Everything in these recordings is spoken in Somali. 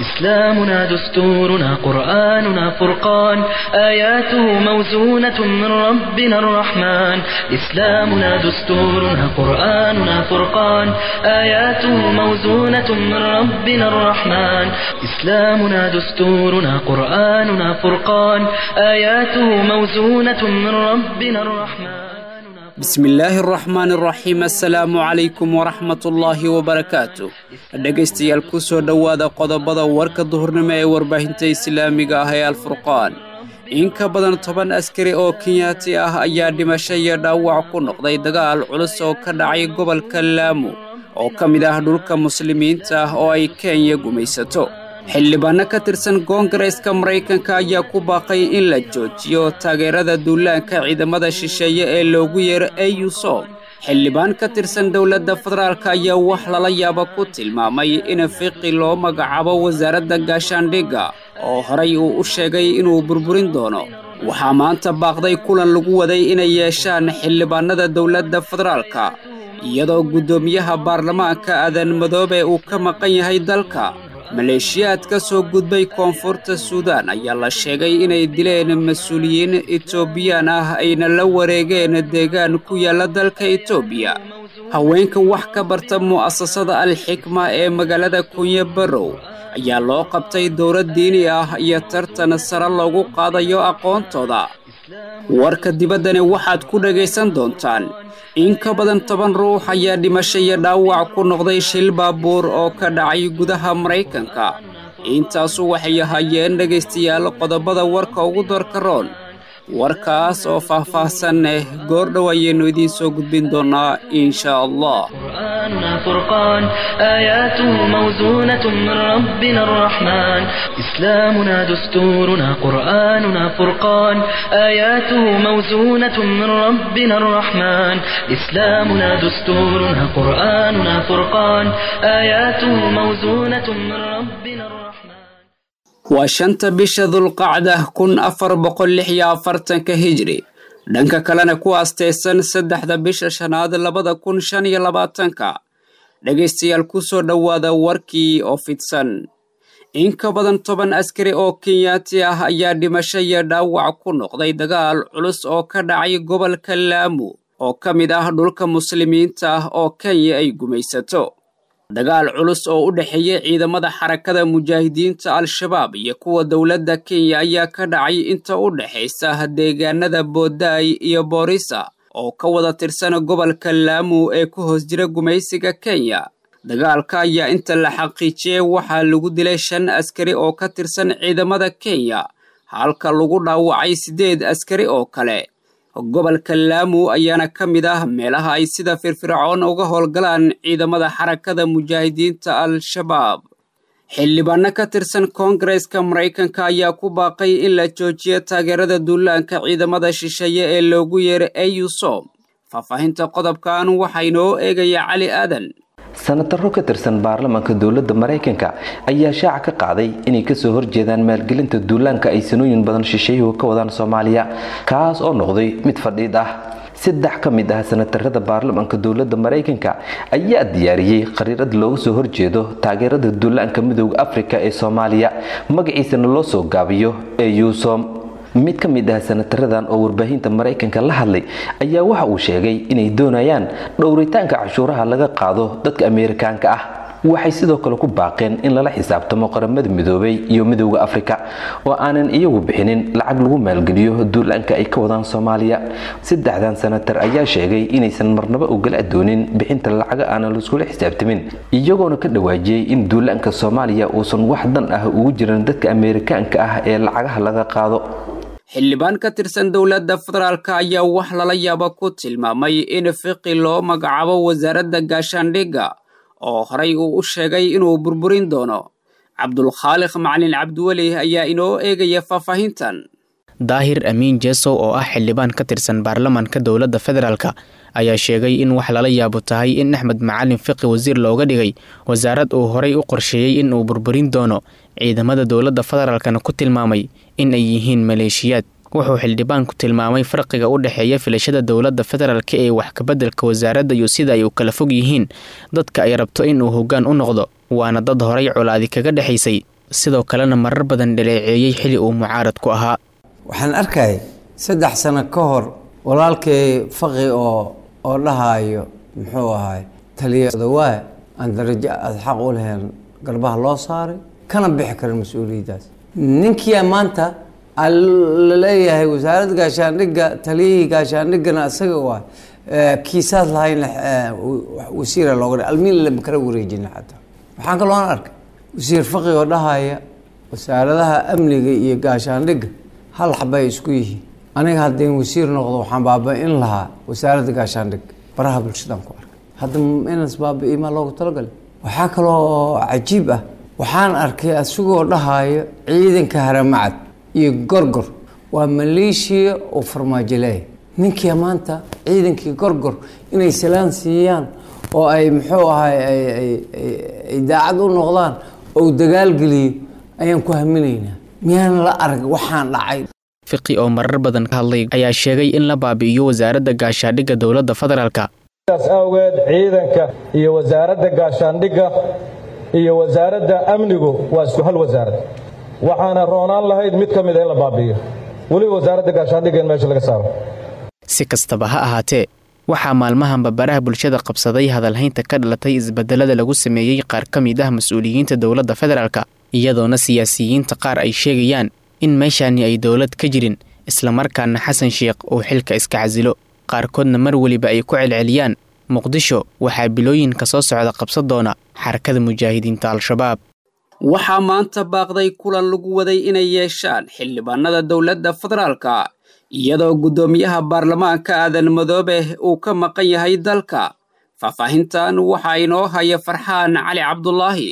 إسلامنا دستورنا قرآننا فرقان آياته موزونة من ربنا الرحمن إسلامنا دستورنا قرآننا فرقان آياته موزونة من ربنا الرحمن إسلامنا دستورنا قرآننا فرقان آياته موزونة من ربنا الرحمن bismi illaahi araxmaan araxiim assalaamu calaykum waraxmatullaahi wabarakaatu dhegaystayaal ku soo dhowaada qodobada warka duhurnimo ee warbaahinta islaamiga ah ee alfurqaan in ka badan toban askari oo kenyaati ah ayaa dhimasho iyo dhaawac ku noqday dagaal culus oo ka dhacay gobolka laamu oo ka mid ah dhulka muslimiinta ah oo ay kenya gumaysato xildhibaanno ka tirsan koongareeska maraykanka ayaa ku baaqay in la joojiyo taageerada duulaanka ciidamada shisheeye ee loogu yeero eyusom xildhibaan ka tirsan dowladda federaalk ayaa wax lala yaaba ku tilmaamay in fiqi loo magacaabo wasaaradda gaashaandhigga oo horay uu u sheegay inuu burburin doono waxaa maanta baaqday kulan lagu waday inay yeeshaan xildhibaannada dowladda federaalka iyadoo guddoomiyaha baarlamaanka aadan madoobe uu ka maqan yahay dalka maleeshiyaad ka soo gudbay koonfurta suudaan ayaa la sheegay inay dileen mas-uuliyiin etoobiyaan ah ayna la wareegeen deegaan ku yaalla dalka etoobiya haweenka wax ka barta mu'asasada alxikma ee magaalada kunye barow ayaa loo qabtay dowlad diini ah iyo tartan sare loogu qaadayo aqoontooda warka dibaddani waxaad ku dhegaysan doontaan in ka badan toban ruux ayaa dhimasho iyo dhaawac ku noqday shil baabuur oo ka dhacay gudaha maraykanka intaasu waxay ahaayeen dhegaystayaal qodobada warka ugu doorka roon warkaas oo faah-faahsan eh goordhow ayaynu idiin soo gudbin doonnaa insha allah قرآننا فرقان آياته موزونة من ربنا الرحمن إسلامنا دستورنا قرآننا فرقان آياته موزونة من ربنا الرحمن إسلامنا دستورنا قرآننا فرقان آياته موزونة من ربنا الرحمن waa shanta bisha dulqacda kun afar boqol lix iyo afartanka hijri dhanka kalena ku aasteysan saddexda bisha shanaad labada kun shan iyo labaatanka dhegaystayaal ku soo dhowaada warkii oo fidsan in ka badan toban askari oo kenyaati ah ayaa dhimasho iyo dhaawac ku noqday dagaal culus oo ka dhacay gobolka laamu oo ka mid ah dhulka muslimiinta ah oo kenya ay gumaysato dagaal culus oo u dhexeeya ciidamada xarakada mujaahidiinta al-shabaab iyo kuwa dowladda kenya ayaa ka dhacay inta u dhexaysa deegaanada boodaay iyo boorisa oo ka wada tirsan gobolka laamu ee ku hoos jira gumaysiga kenya dagaalka ayaa inta la xaqiijiyey waxaa lagu dilay shan askari oo ka tirsan ciidamada kenya halka lagu dhaawacay siddeed askari oo kale gobolka laamu ayaana ka mid ah meelaha ay sida firfircoon uga howlgalaan ciidamada xarakada mujaahidiinta al-shabaab xildhibaano ka tirsan koongareeska maraykanka ayaa ku baaqay in la joojiyo taageerada duulaanka ciidamada shisheeye ee loogu yeero eyusom faahfaahinta qodobkan waxaa inoo eegaya cali aadan sanataro ka tirsan baarlamaanka dowladda maraykanka ayaa shaaca ka qaaday inay kasoo horjeedaan maalgelinta duulaanka ay sanooyin badan shisheeyuhu ka wadaan soomaaliya kaas oo noqday mid fadhiid ah saddex ka mid ah sanatarada baarlamaanka dowladda maraykanka ayaa diyaariyey qariirad looga soo horjeedo taageerada duulaanka midooda afrika ee soomaaliya magaciisana loo soo gaabiyo ee yuusom mid ka mid ah sanataradan oo warbaahinta maraykanka la hadlay ayaa waxa uu sheegay inay doonayaan dhowritaanka cashuuraha laga qaado dadka ameerikaanka ah waxay sidoo kale ku baaqeen in lala xisaabtamo qaramada midoobay iyo midowda afrika oo aanan iyagu bixinin lacag lagu maalgeliyo duulaanka ay ka wadaan soomaaliya saddexdan sanatar ayaa sheegay inaysan marnaba ogala doonin bixinta lacaga aanan laiskula xisaabtamin iyagoona ka dhawaajiyey in duulaanka soomaaliya uusan wax dan ah ugu jiran dadka ameerikaanka ah ee lacagaha laga qaado xildhibaan ka tirsan dowladda federaalk ayaa wax lala yaaba ku tilmaamay in fiqi loo magacaabo wasaaradda gaashaandhigga oo horay uu u sheegay inuu burburin doono cabdulkhaaliq macalin cabdiweli ayaa inoo eegaya faahfaahintan daahir amiin jesow oo ah xildhibaan ka tirsan baarlamaanka dowladda federaalk ayaa sheegay in wax lala yaabo tahay in axmed macalin fiqi wasiir looga dhigay wasaarad uu horay u qorsheeyey in uu burburin doono ciidamada dowladda federaalkana ku tilmaamay in ay yihiin maleeshiyaad wuxuu xildhibaanku tilmaamay farqiga u dhexeeya filashada dowladda federaalk ee wax kabeddelka wasaaradda iyo sida ay u kala fog yihiin dadka ay rabto in uu hoggaan u noqdo waana dad horay colaadi kaga dhexaysay sidoo kalena marar badan dhaleeceeyey xili uu mucaarad ku ahaa waxaan arkayay saddex sano ka hor walaalkay faqi oo oo dhahaayo muxuu ahay taliyadawaa aan darajo aada xaq u lahayn garbaha loo saaray kana bixi karin mas-uuliyaddaas ninkia maanta la leeyahay wasaaradda gaashaandhigga taliyihii gaashaandhiggana isaga waa kiisaas lahayn wasiira looga dha almiin lama kala wareejina xataa waxaan kaloon arkay wasiir faqi oo dhahaya wasaaradaha amniga iyo gaashaandhigga hal xabay isku yihiin aniga haddeen wasiir noqdo waxaan baaba-in lahaa wasaaradda gaashaandhigga baraha bulshadaan ku arkay hadda inas baaba-i maa loogu talagalay waxaa kaloo cajiib ah waxaan arkay asigoo dhahayo ciidanka haramacad iyo gorgor waa maleeshiya oo farmaajoleey ninkia maanta ciidankii gorgor inay salaan siiyaan oo ay muxuu ahay ay daacad u noqdaan oo dagaalgeliyo ayaan ku haminaynaa miyaan la arag waxaan dhacay fiqi oo marar badan ka hadlay ayaa sheegay in la baabi'iyo wasaaradda gaashaandhigga dowladda federaalka sidaas awgeed ciidanka iyo wasaaradda gaashaandhigga iyo wasaaradda amnigu waa isku hal wasaarad waxaana roonaan lahayd mid ka mida in la baabi'iyo weliba wasaaradda gaashaandhigga in meesha laga saaro si kastaba ha ahaatee waxaa maalmahanba baraha bulshada qabsaday hadalhaynta ka dhalatay isbedelada lagu sameeyey qaar ka mid ah mas-uuliyiinta dowladda federaalka iyadoona siyaasiyiinta qaar ay sheegayaan in meeshaani ay dowlad ka jirin islamarkaana xasan sheekh uu xilka iska casilo qaarkoodna mar weliba ay ku celceliyaan muqdisho waxaa bilooyinka soo socda qabsan doona xarakada mujaahidiinta al-shabaab waxaa maanta baaqday kulan lagu waday inay yeeshaan xildhibaanada dowladda federaalka iyadoo guddoomiyaha baarlamaanka aadan madoobe uu ka maqan yahay dalka faahfaahintan waxaa inoo haya farxaan cali cabdulaahi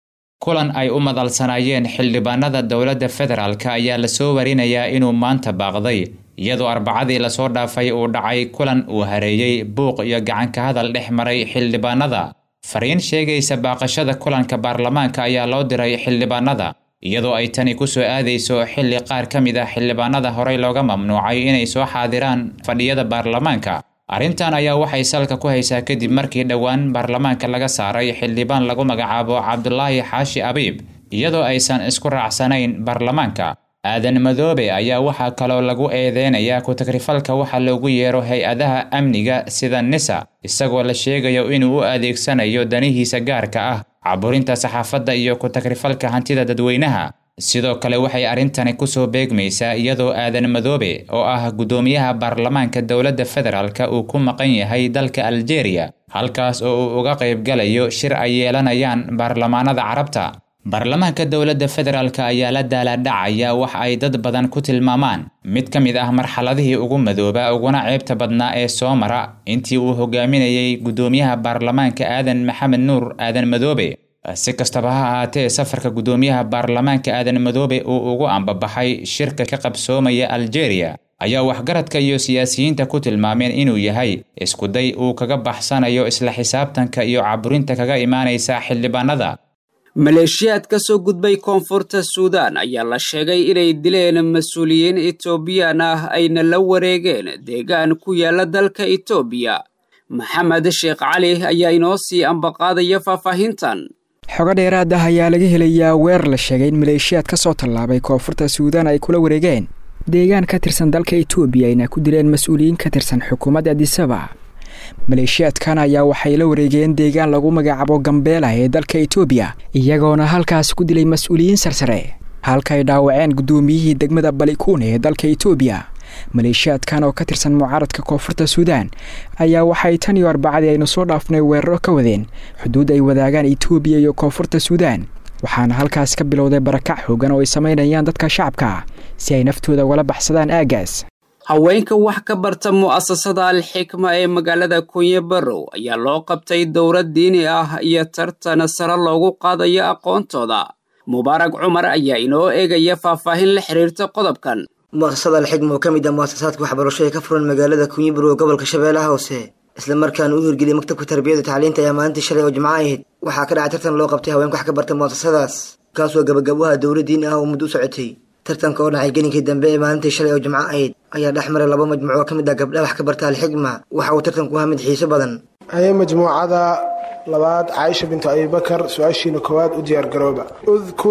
kulan ay u madalsanaayeen xildhibaanada dowladda federaalka ayaa lasoo warinayaa inuu maanta baaqday iyadoo arbacadii lasoo dhaafay uu dhacay kulan uu hareeyey buuq iyo gacanka hadal dhex maray xildhibaanada fariin sheegaysa baaqashada kulanka baarlamaanka ayaa loo diray xildhibaanada iyadoo ay tani ku soo aadayso xilli qaar ka mid ah xildhibaanada horey looga mamnuucay inay soo xaadiraan fadhiyada baarlamaanka arrintan ayaa waxay salka ku haysaa kadib markii dhowaan baarlamaanka laga saaray xildhibaan lagu magacaabo cabdulaahi xaashi abiib iyadoo aysan isku raacsanayn baarlamaanka aadan madoobe ayaa waxaa kaloo lagu eedeynayaa ku-tagrifalka waxa loogu yeero hay-adaha amniga sida nisa isagoo la sheegayo inuu u adeegsanayo danihiisa gaarka ah caburinta saxaafadda iyo ku-tagrifalka hantida dadweynaha sidoo kale waxay arrintani kusoo beegmaysaa iyadoo aadan madoobe oo ah guddoomiyaha baarlamaanka dowladda federaalka uu ku maqan yahay dalka aljeeriya halkaas oo uu uga qaybgalayo shir ay yeelanayaan baarlamaanada carabta baarlamaanka dowladda federaalk ayaa la daalaadhacaya wax ay dad badan ku tilmaamaan mid ka mid ah marxaladihii ugu madooba uguna ceebta badnaa ee soo mara intii uu hogaaminayay guddoomiyaha baarlamaanka aadan maxamed nuur aadan madoobe si kastaba ha ahaatee safarka guddoomiyaha baarlamaanka aadan madoobe uu ugu ambabaxay shirka ka qabsoomaya aljeeriya ayaa waxgaradka iyo siyaasiyiinta ku tilmaameen inuu yahay iskuday uu kaga baxsanayo isla xisaabtanka iyo caburinta kaga imaanaysa xildhibaanada maleeshiyaad ka soo gudbay koonfurta suudaan ayaa la sheegay inay dileen mas-uuliyiin etoobiyaan ah ayna la wareegeen deegaan ku yaala dalka etoobiya maxamed sheekh cali ayaa inoo sii ambaqaadaya faahfaahintan xogo dheeraad ah ayaa laga helayaa weer la sheegay in maleeshiyaad ka soo tallaabay koonfurta suudaan ay kula wareegeen deegaan ka tirsan dalka etoobiya ayna ku dileen mas-uuliyiin ka tirsan xukuumadda adisaba maleeshiyaadkan ayaa waxay la wareegeen deegaan lagu magacaabo gambeela ee dalka etoobiya iyagoona halkaas ku dilay mas-uuliyiin sarsare halka ay dhaawaceen guddoomiyihii degmada balikuun ee dalka etoobiya maleeshiyaadkan oo ka tirsan mucaaradka koonfurta suudaan ayaa waxay tan iyo arbacadii aynu soo dhaafnay weeraro ka wadeen xuduud ay wadaagaan etoobiya iyo koonfurta suudaan waxaana halkaas ka bilowday barakac xoogan oo ay samaynayaan dadka shacabka si ay naftooda ugala baxsadaan aaggaas haweenka wax ka barta mu'asasada alxikma ee magaalada kunye barow ayaa loo qabtay dowlad diini ah iyo tartan sare loogu qaadayo aqoontooda mubaarak cumar ayaa inoo eegaya faahfaahin la xiriirta qodobkan mu'asasada alxikma oo ka mid ah mu'asasaadka waxbarasho ee ka furan magaalada kunye barow gobolka shabeellaha hoose islamarkaana u hirgeliyay maktabka tarbiyada tacliinta ayaa maalintii shalay oo jimco ahayd waxaa ka dhacay tartan loo qabtay haweenka wax ka barta mu'asasadaas kaasoo gabagabaha dowlad diini ah oo muddo u socotay tartanka oo dhacay gelinkii dambe ee maalintii shalay oo jimco ahayd ayaa dhex maray laba majmuuc oo ka mid ah gabdhaha wax ka barta alxikma waxa uu tartanku ahaa mid xiiso badan haye majmuucada labaad caaisha bintu abibakar su-aashiina koowaad u diyaargarooba udkur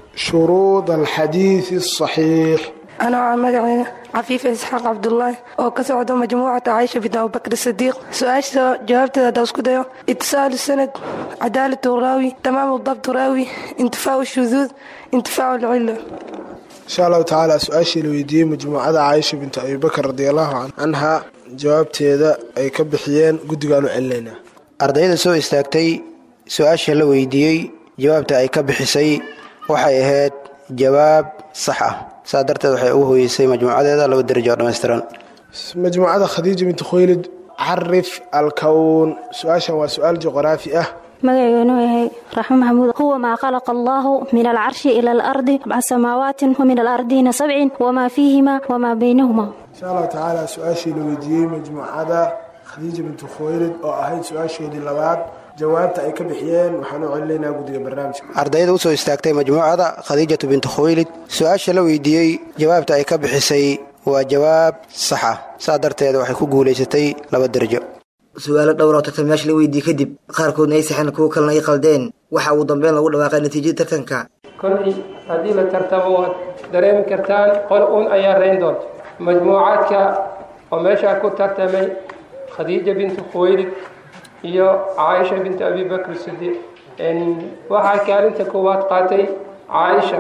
shuruud alxadiidi asaxiix anoo ah magaceyga cafiifa isxaaq cabdulaahi oo ka socdo majmuucata caysha bint abubakr sidiiq su-aasha jawaabteeda haddaa isku dayo itisaalu sanad cadaalatu raawi tamaamu dabtu raawi intifaacu shuduud intifaacu lcilla insha allahu tacaala su-aashii la weydiiyey majmuucada caaisha bintu abibakar radiallahu canha jawaabteeda ay ka bixiyeen guddigaanu celinaynaa ardayda soo istaagtay su-aasha la weydiiyey jawaabta ay ka bixisay waxay ahayd jawaab sax ah saa darteed waxay ugu hooyeysay majmuucadeeda laba darajo oo dhammaystiran majmuucada khadiija bintu khuylid carif alkown su-aashan waa su-aal juqraafi ah magaceynu yahay raxmo maxamuud huwa maa khalaqa allaahu min alcarshi ila alardi bca samaawaati wa min alardiina sabcin wamaa fiihima wamaa baynahuma insha allahu tacaala su-aashii la weydiiyey majmuucada khadiija bintu khuylid oo ahayd su-aasheedii labaad jawaabta ay ka bixiyeen waxaan u celinaynaa guddiga barnaamijka ardayda usoo istaagtay majmuucada khadiijatu bintu khuylid su-aasha la weydiiyey jawaabta ay ka bixisay waa jawaab sax ah saa darteed waxay ku guulaysatay laba darajo su-aalo dhowr oo tartamayaasha la weydiiyey kadib qaarkoodna ay saxeen kuwo kalena ay qaldeen waxa ugu dambeyn lagu dhawaaqay natiijada tartanka kolay haddii la tartamo waad dareemi kartaan qol uun ayaa rayn doonta majmuucaadka oo meeshaa ku tartamay khadiija bintu khuwaylid iyo caaisha bintu abibakr sidiiq waxaa kaalinta koowaad qaatay caaisha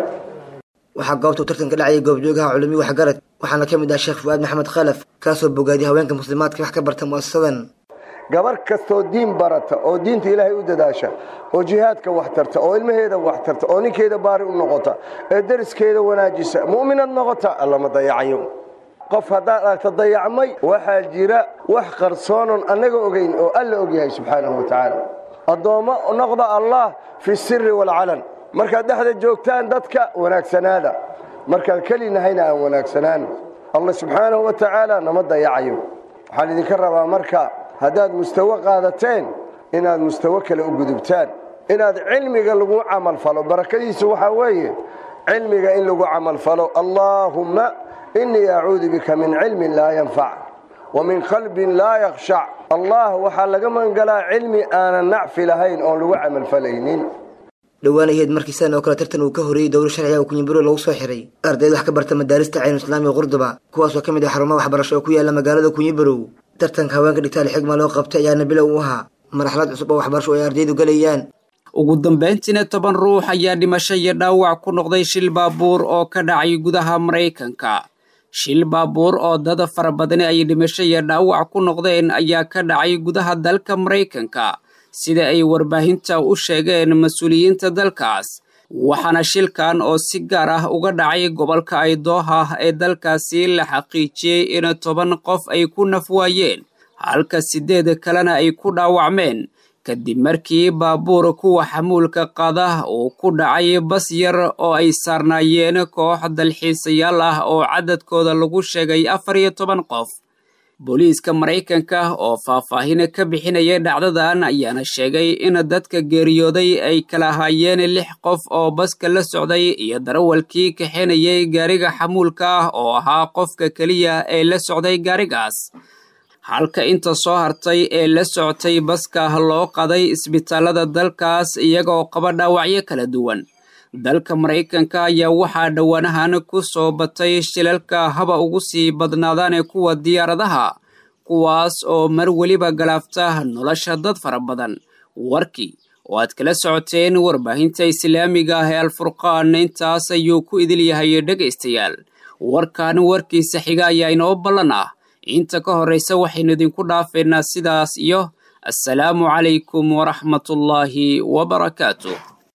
waxaa goobta uu tartanka dhacayay goobjoogaha culumi waxgarad waxaana ka mid ah sheekh fu'aad maxamed khalaf kaasoo bogaadiyay haweenka muslimaadka wax ka barta mu'asasadan gabar kastoo diin barata oo diinta ilaahay u dadaasha oo jihaadka wax tarta oo ilmaheeda wax tarta oo ninkeeda baari u noqota ee deriskeeda wanaajisa mu'minad noqota allama dayacayo qof haddaad aragta dayacmay waxaa jira wax qarsoonon annaga ogayn oo alla ogyahay subxaanahu wa tacaala addoommo noqda allah fi siri waalcalan markaad dhexda joogtaan dadka wanaagsanaada markaan keli nahayna aan wanaagsanaan allah subxaanahu wa tacaala nama dayacayo waxaan idinka rabaa marka haddaad mustawo qaadateen inaad mustawo kale u gudubtaan inaad cilmiga lagu camalfalo barakadiisu waxaa weeye cilmiga in lagu camalfalo allaahumma inii acuudu bika min cilmin laa yanfac wa min qalbin laa yakhshac allah waxaa laga magangalaa cilmi aanan nacfi lahayn oon lagu camalfalaynin dhowaan ahayd markii sidan oo kale tartan uu ka horreeyey dowlo sharciga oo kunyaburo lagu soo xiray ardayda wax ka barta madaarista caynu islaamiga qurduba kuwaasoo ka mid ah xarumaha waxbarasho oo ku yaala magaalada kunyibarow tartanka haweenka dhigtaal xigma loo qabtay ayaana bilow u ahaa marxalad cusub oo waxbarasho ay ardaydu galayaan ugu dambayntiina toban ruux ayaa dhimasho iyo dhaawac ku noqday shil baabuur oo ka dhacay gudaha maraykanka shil baabuur oo dad fara badani ay dhimasho iyo dhaawac ku noqdeen ayaa ka dhacay gudaha dalka maraykanka sida ay warbaahinta u sheegeen mas-uuliyiinta dalkaas waxaana shilkan oo si gaar ah uga dhacay gobolka aydooha ee dalkaasi la xaqiijiyey in toban qof ay ku nafwaayeen halka siddeed kalena ay ku dhaawacmeen kadib markii baabuur kuwa xamuulka qaada uu ku dhacay bas yar oo ay saarnaayeen koox dalxiisayaal ah oo cadadkooda lagu sheegay afar iyo toban qof booliiska maraykanka oo faahfaahin ka bixinaya dhacdadan ayaana sheegay in dadka geeriyooday ay kala ahaayeen lix qof oo baska la socday iyo darawalkii kaxinayay gaariga xamuulka ah oo ahaa qofka keliya ee la socday gaarigaas halka inta soo hartay ee la socotay baska loo qaday isbitaalada dalkaas iyagoo qaba dhaawacyo kala duwan dalka maraykanka ayaa waxaa dhowaanahan ku soo batay shilalka haba ugu sii badnaadaan kuwa diyaaradaha kuwaas oo mar weliba galaafta nolosha dad fara badan warkii oo aad kala socoteen warbaahinta islaamiga ah ee alfurqaan intaas ayuu ku idil yahay dhegaystayaal warkan warkiisa xiga ayaa inoo ballan ah inta ka horraysa waxaynu idinku dhaafeynaa sidaas iyo assalaamu calaykum waraxmatullaahi wabarakaatu